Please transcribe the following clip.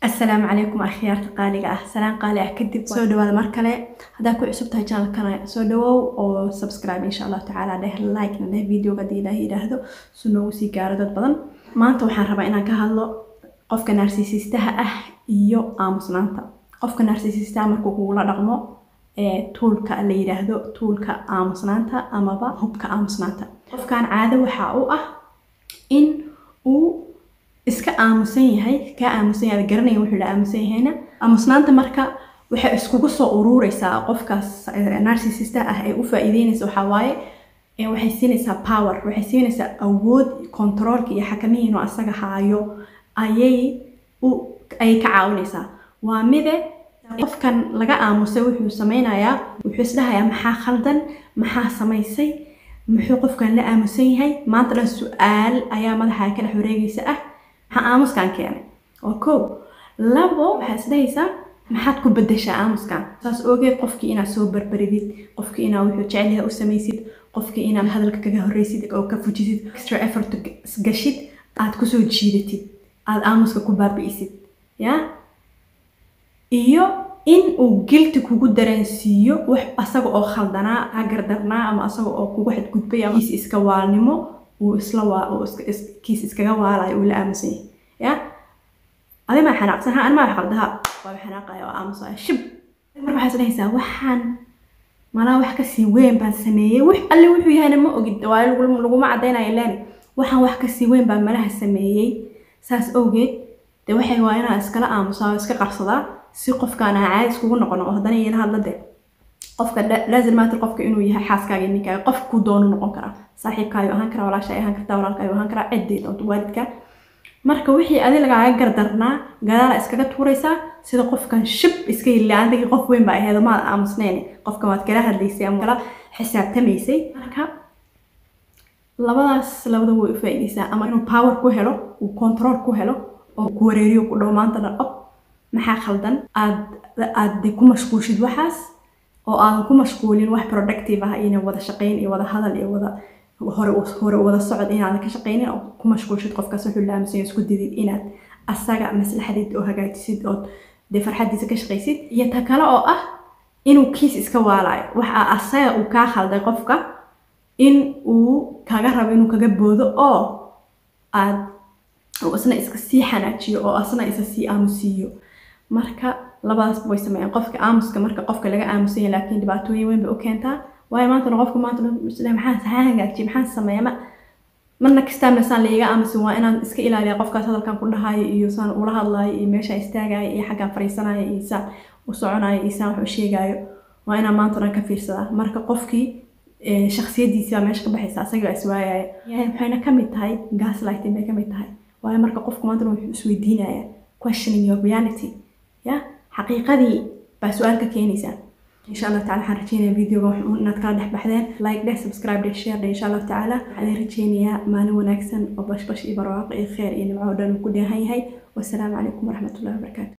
asalaamu calaykum akhyaarta qaaliga ah salaan qaali ah kadib soo dhawaada mar kale haddaa ku cusub tahay channelkana soo dhawow oo subscribe insha allahu tacaala dheh like-na dheh videoga haddii ilaahay yidhaahdo si noogu sii gaaro dad badan maanta waxaan rabaa inaan ka hadlo qofka narsisistaha ah iyo aamusnaanta qofka narsisistaha markuu kugula dhaqmo ee tuulka la yidhaahdo tuulka aamusnaanta amaba hubka aamusnaanta qofkan caado waxaa u ah in uu iska aamusan yahay kaa aamusan yahay garanaya wuxuu la aamusan yahayna aamusnaanta marka waxay iskugu soo urureysaa qofkaas narsisista ah ee u faa'iideynaysa waxaa waaye waxay siinaysaa power waxay siinaysaa awood controolka iyo xakamihi inuu asaga haayo ayay u ayay ka caawinaysaa waa mide qofkan laga aamusay wuxuu sameynayaa wuxuu isdhahayaa maxaa khaldan maxaa samaysay muxuu qofkan la aamusan yahay maanta dhan su-aal ayaa madaxa ka dhex wareegaysa ah maxaa aamuskan keenay oo kow labo waxaa isdhahaysaa maxaad ku bedeshaa aamuskan saas ogeed qofkii inaad soo barbaridid qofkii inaad wuxuu jecelyahay u samaysid qofkii inaad hadalka kaga horreysid oo ka fujisid extra effort gashid aad kusoo jiidatid aad aamuska ku baabi'isid ya iyo in uu gilti kugu dareensiiyo wax asaga oo khaldanaa hagardarnaa ama asaga oo kugu xadgudbay ama kiis iska waalnimo uu isla waa uu kiis iskaga waalayo uu la aamusan yahay ya adi maa xanaaqsan ha anmaa wax qaldaha waa xanaaqaya oo aamusaya shib marka waxaad dhahaysaa waxaan malaa wax kasii weyn baan sameeyey wix alle wuxuu yahayna ma ogid waa laguma cadaynayo leani waxaan wax kasii weyn baan malaha sameeyey saas awgeed dee waxay waa inaa iskala aamusaa oo iska qarsadaa si qofkaan aan caadi iskugu noqono oo haddana iyala hadla de qofka laazim maanta qofka inuu yahay xaaskaaga ninkaaga qof ku doonu noqon karaa saaxiibkaayu ahaan karaa walaasha ahaan kartaa walaalkaayu ahaan karaa ciddii doonto waalidka marka wixii adi lagaaga gardarnaa gadaala iskaga tuuraysaa sida qofkan shib iska yilla adigii qof weyn baa aheedo maad aamusnayn qofkan waad kala hadlaysay ama kala xisaabtamaysay marka labadaas labada way u faa'iidaysaa ama inuu power ku helo uu control ku helo oo ku wareeriyo ku dhow maanta dhan ob maxaa khaldan aad aad ku mashquulshid waxaas oo aadan ku mashquulin wax productive ah ina wada shaqayn iyo wada hadal iyo wada hore hore wada socod inaadan ka shaqaynin oo ku mashquulshid qofkaas wuxuu laamusan isku didid inaad asaga maslaxadiid oo hagaajisid oo dee farxadiisa ka shaqaysid iyo ta kale oo ah inuu kiis iska waalayo waxa asaga uu kaa khalday qofka in uu kaga rabo inuu kaga boodo oo aad uu isna iska sii xanaajiyo oo asna isa sii aamusiiyo marka labadaasba way sameeyaan qofka aamuska marka qofka laga aamusanya laakiin dhibaatooyin weyn bay u keentaa waayo maantana qofka maanta maxaan maxaan hagaajiye maxaan sameeya ma marna kastaamna saan laiga aamusin waa inaan iska ilaaliya qofkaas hadalkan ku dhahayo iyo saan ula hadlaayo iyo meeshaan istaagayo iyo xaggaan fariisanayo iyo saan u soconayo iyo saan wax u sheegayo waa inaan maanta dhan ka fiirsadaa marka qofkii shaksiyadiisii baa meesha ka baxaysa asagii baa iswaayaya waxayna ka mid tahay gaslighting bay ka mid tahay waayo marka qofku maanta wuxuu isweydiinaya questioning your reality ya xaqiiqadii baa su-aal ka keenaysaa insha allah tacala waxaan rajeynayaa videoga inaad kala dhex baxdeen like dheh subscribe dheh share dheh insha allah tacaala waxaan rajeynayaa maalin wanaagsan oo bashbash iyo barwaaqo iyo kheer iyo nimco oo dhan uu ku dheehan yahay wasalaamu calaykum waraxmatullahi wabarakaatu